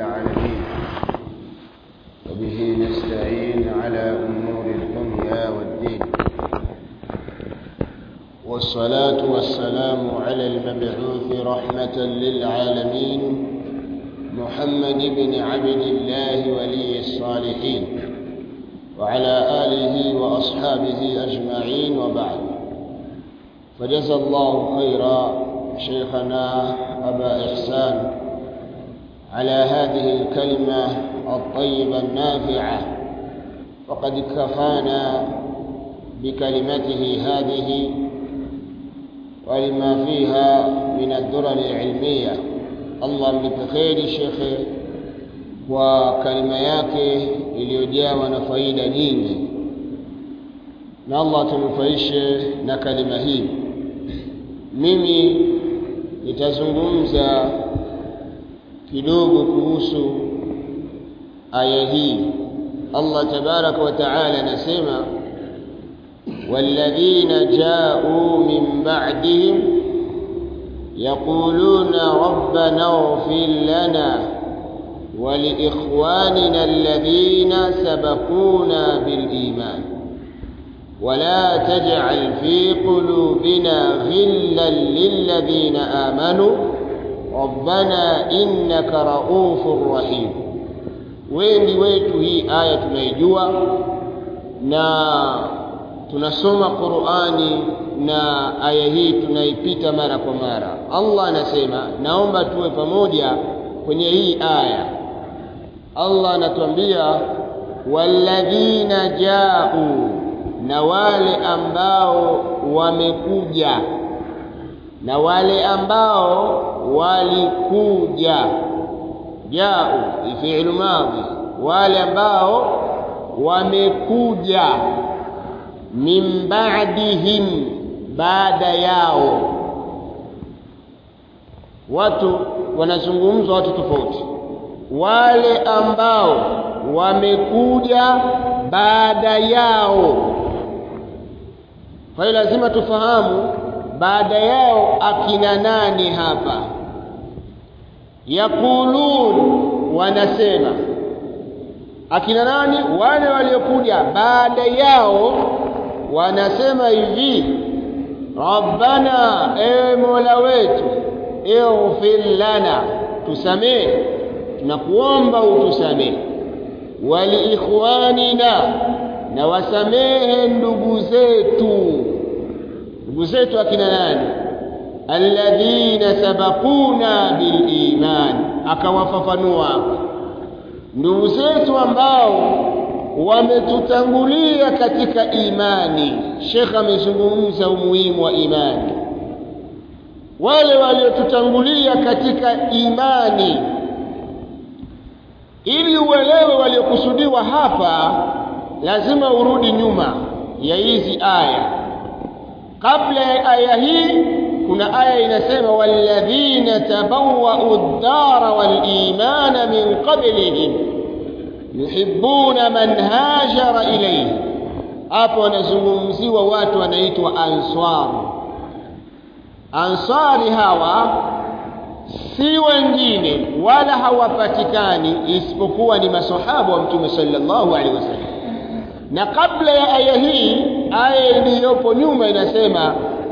العالمين وبه نستعين على أمور الدنيا والدين والصلاة والسلام على المبعوث رحمة للعالمين محمد بن عبد الله ولي الصالحين وعلى آله وأصحابه أجمعين وبعد فجزى الله خيرا شيخنا أبا إحسان على هذه الكلمة الطيبة النافعة وقد كفانا بكلمته هذه ولما فيها من الدرر العلمية Allah mlipe kheri shekhe kwa kalima yake iliyojawa na faida nyingi na Allah tunufaishe na kalima hii mimi nitazungumza kidogo kuhusu aya hii Allah tabaraka wa taala anasema والذين جاءوا من بعدهم يقولون ربنا اغفر لنا ولإخواننا الذين سبقونا بالإيمان ولا تجعل في قلوبنا غلا للذين آمنوا ربنا إنك رؤوف رحيم wengi wetu hii aya tunaijua na tunasoma Qur'ani na aya hii tunaipita mara kwa mara. Allah anasema, naomba tuwe pamoja kwenye hii aya. Allah anatuambia walladhina jau, na wale ambao wamekuja, na wale ambao walikuja. Jau fi'lu madhi, wale ambao wamekuja min ba'dihim baada yao watu wanazungumzwa watu tofauti wale ambao wamekuja baada yao kwa hiyo lazima tufahamu baada yao akina nani hapa yaqulun wanasema akina nani wale waliokuja baada yao wanasema hivi rabbana ewe mola wetu ighfir lana tusamee tunakuomba utusamee waliikhwanina na wasamehe ndugu zetu ndugu zetu akina nani alladhina sabaquna biliman akawafafanua ndugu zetu ambao wametutangulia katika imani Sheikh amezungumza umuhimu wa imani wale waliotutangulia katika imani ili uelewe waliokusudiwa hapa lazima urudi nyuma ya hizi aya kabla ya aya hii kuna aya inasema walladhina tabawwa'u ad-dara wal-imana min qablihim yuhibbuna man hajara ilayhi hapo wanazungumziwa watu wanaitwa ansar ansari hawa si wengine wala hawapatikani isipokuwa ni masahaba wa mtume sallallahu alaihi wasallam na kabla ya aya hii aya iliyopo nyuma inasema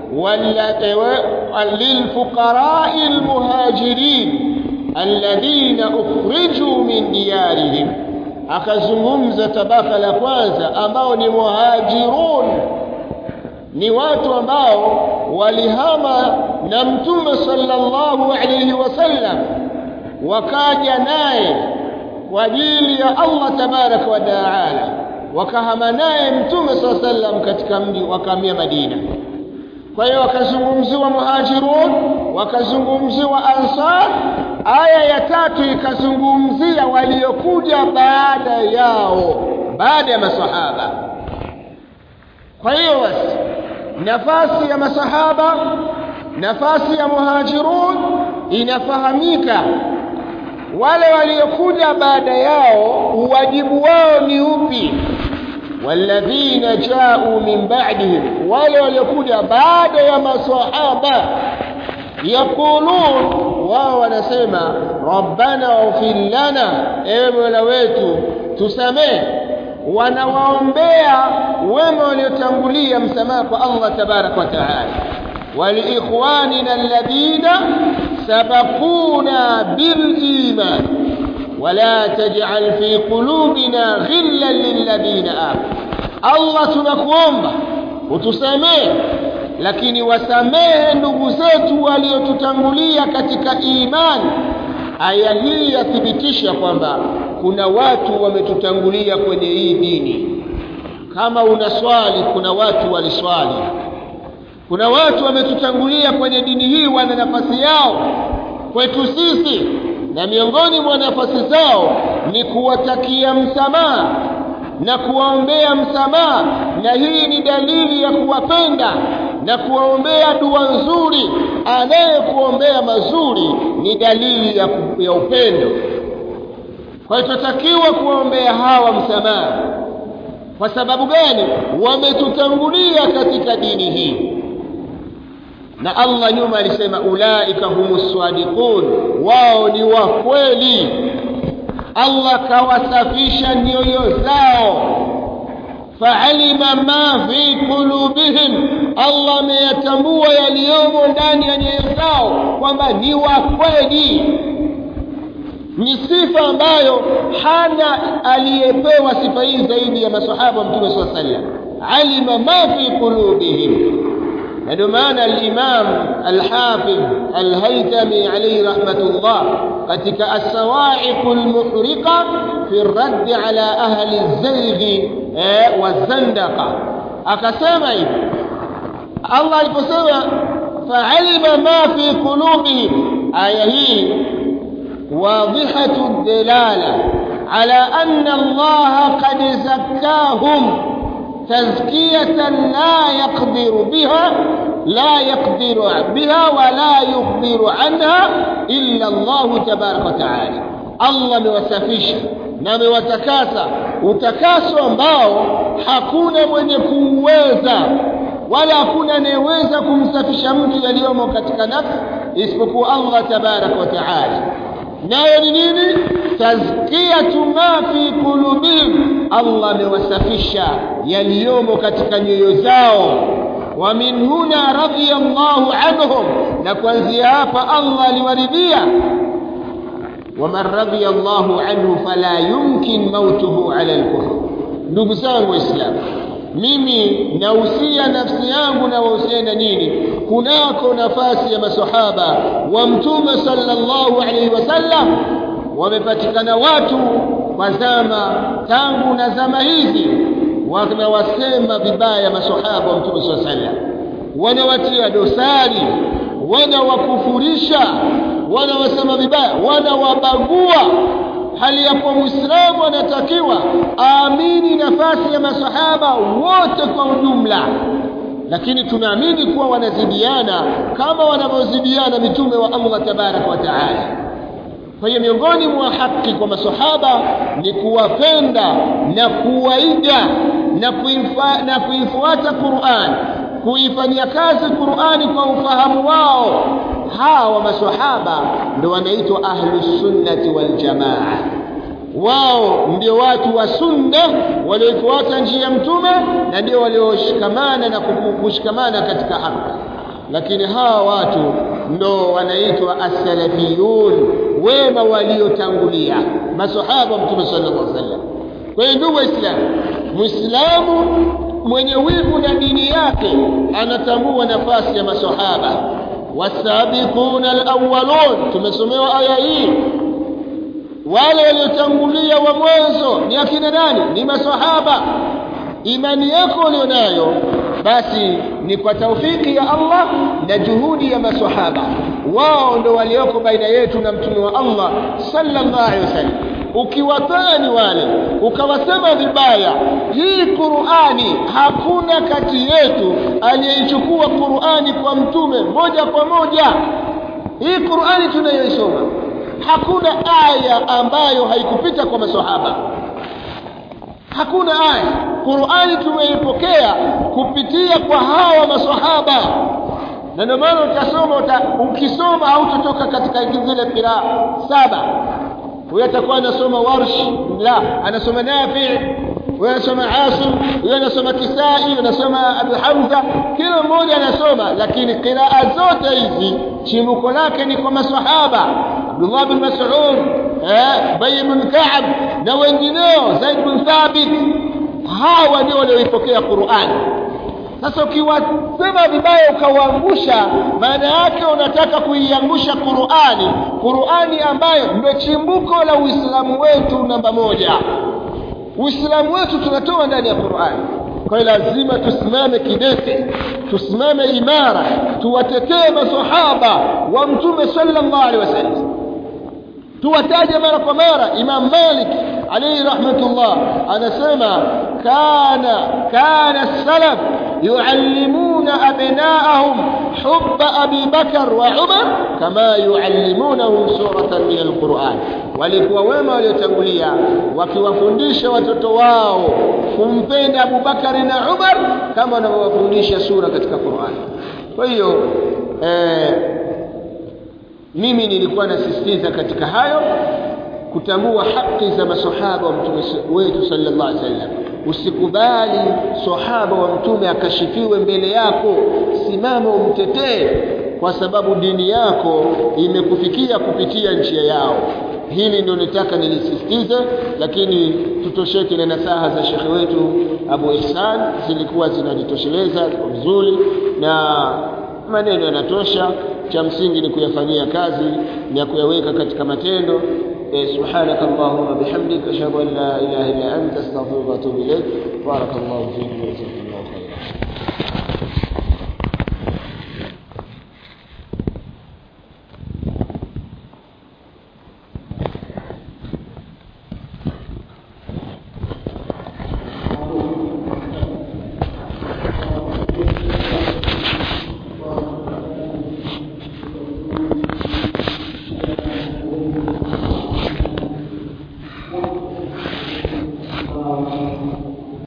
lilfuqarai almuhajirin alladhina ukhrijuu min diyarihim akazungumza tabaka la kwanza ambao ni muhajirun ni watu ambao walihama na mtume sallallahu alayhi wasallam wakaja naye kwa ajili ya Allah tabaraka wa taala wakahama naye mtume sallallahu alayhi wasallam katika mji wakahamia Madina kwa hiyo wakazungumziwa muhajirun wakazungumziwa ansar aya ya tatu ikazungumzia waliokuja baada yao baada ya masahaba kwa hiyo basi nafasi ya masahaba nafasi ya muhajirun inafahamika wale waliokuja baada yao uwajibu wao ni upi walladhina ja'u min ba'dihim wale waliokuja baada ya maswahaba yaqulun wao wanasema rabbana waghfir lana ewe mola wetu tusamehe wanawaombea wema waliotangulia msamaha kwa Allah tabarak wa taala waliikhwanina alladhina sabaquna biliman ولا تجعل في قلوبنا غلا للذين آمنوا Allah tunakuomba utusamehe lakini wasamehe ndugu zetu waliotutangulia katika imani aya hii yathibitisha kwamba kuna watu wametutangulia kwenye hii dini kama una swali kuna watu waliswali kuna watu wametutangulia kwenye dini hii wana nafasi yao kwetu sisi na miongoni mwa nafasi zao ni kuwatakia msamaha na kuwaombea msamaha na hii ni dalili ya kuwapenda na kuwaombea dua nzuri anayekuombea mazuri ni dalili ya, ya upendo kwa hiyo tunatakiwa kuwaombea hawa msamaha kwa sababu gani wametutangulia katika dini hii na Allah nyuma alisema ulaika humus sadiqun wao ni wa kweli Allah kawasafisha nyoyo zao fa'alima ma fi qulubihim Allah ameyatambua yaliyomo ndani ya nyoyo zao kwamba ni wa kweli ni sifa ambayo hana aliyepewa sifa hii zaidi ya masahaba wa Mtume صلى الله عليه وسلم alima ma fi qulubihim ndio maana al-Imam al-Hafidh al-Haytami alayhi rahmatullah katika as-sawa'iq al-muhriqa fi ar-radd ala ahli az-zayg wa-zandaqa akasema hivi Allah aliposema fa'alima ma fi qulubihim aya hii واضحة الدلالة على أن الله قد زكاهم تزكية لا يقدر بها لا يقدر بها ولا يخبر عنها إلا الله تبارك وتعالى الله مewasafisha na amewatakasa utakaso ambao hakuna mwenye kuuweza wala hakuna anayeweza kumsafisha mtu yaliyomo katika nafsi isipokuwa Allah tabarak wa taala nayo ni nini tazkiyatu ma fi qulubihim Allah amewasafisha yaliyomo katika nyoyo zao wa min huna radiyallahu anhum na kuanzia hapa Allah aliwaridhia waman radiyallahu anhu fala yumkin mautuhu ala al-kufr ndugu zangu waislamu mimi nausia nafsi yangu na wahusiana nini kunako nafasi ya masahaba wa mtume sallallahu alaihi wasallam wamepatikana watu kwa zama tangu na zama hizi wanawasema vibaya masahaba wa mtume sallallahu alaihi wasallam wanawatia dosari wanawakufurisha wanawasema vibaya wanawabagua hali ya kuwa muislamu anatakiwa aamini nafasi ya masahaba wote kwa ujumla lakini tunaamini kuwa wanazidiana kama wanavyozidiana mitume wa Allah tabarak wa taala kwa hiyo miongoni mwa haki kwa masahaba ni kuwapenda na kuwaiga na kuifa, na kuifuata Qur'an kuifanyia kazi Qur'ani kwa ufahamu wao hawa maswahaba ndio wanaitwa ahlus sunnati wal jamaa wao ndio watu wa sunna waliofuata njia ya mtume na ndio walioshikamana na kushikamana katika haki lakini hawa watu ndo wanaitwa as-salafiyun wema waliotangulia maswahaba mtume sallallahu alaihi wasallam kwa hiyo ndugu waislamu muislamu mwenye wivu na dini yake anatambua nafasi ya maswahaba wasabiquna alawwalun tumesomewa aya hii wale waliotangulia wa mwanzo ni akina nani ni maswahaba imani yako ulionayo basi ni kwa taufiki ya Allah na juhudi ya maswahaba wao ndo walioko baina yetu na mtume wa Allah sallallahu alaihi wasallam ukiwatani wale ukawasema vibaya hii Qur'ani hakuna kati yetu aliyeichukua Qur'ani kwa mtume moja kwa moja hii Qur'ani tunayoisoma hakuna aya ambayo haikupita kwa maswahaba hakuna aya Qur'ani tumeipokea kupitia kwa hawa maswahaba na ndio maana utasoma uta, ukisoma hautotoka katika zile qiraa saba huyo atakuwa anasoma warsh la anasoma nafi huyo anasoma asim huyo anasoma kisai huyo anasoma abu hamza kila mmoja anasoma lakini qiraa zote hizi chimbuko lake ni kwa masahaba abdullah bin mas'ud eh bay bin ka'b na wengineo zaid bin thabit hawa ndio walioipokea qur'an sasa ukiwasema vibaya ukawaangusha maana yake unataka kuiangusha Qur'ani Qur'ani ambayo ndio chimbuko la Uislamu wetu namba moja Uislamu wetu tunatoa ndani ya Qur'ani kwa hiyo lazima tusimame kidete tusimame imara tuwatetee masahaba wa mtume sallallahu alaihi wasallam tuwataje mara kwa mara Imam Malik alayhi rahmatullah anasema kana kana salaf يعلمون أبناءهم حب أبي بكر وعمر كما يعلمونهم سورة من القرآن walikuwa wema waliotangulia wakiwafundisha watoto wao kumpenda Abu Bakari na Umar kama wanavyowafundisha sura katika Qur'an. Kwa hiyo eh, mimi nilikuwa nasisitiza katika hayo kutambua haki za masahaba wa mtume wetu sallallahu alaihi wasallam usikubali sahaba wa mtume akashifiwe mbele yako simama umtetee kwa sababu dini yako imekufikia kupitia njia yao hili ndio nitaka nilisisitize lakini tutosheke na nasaha za shekhe wetu Abu Ihsan zilikuwa zinajitosheleza kwa vizuri na maneno yanatosha cha msingi ni kuyafanyia kazi na kuyaweka katika matendo سبحانك اللهم وبحمدك اشهد ان لا اله الا انت استغفرك واتوب اليك بارك الله فيك وجزاك الله خيرا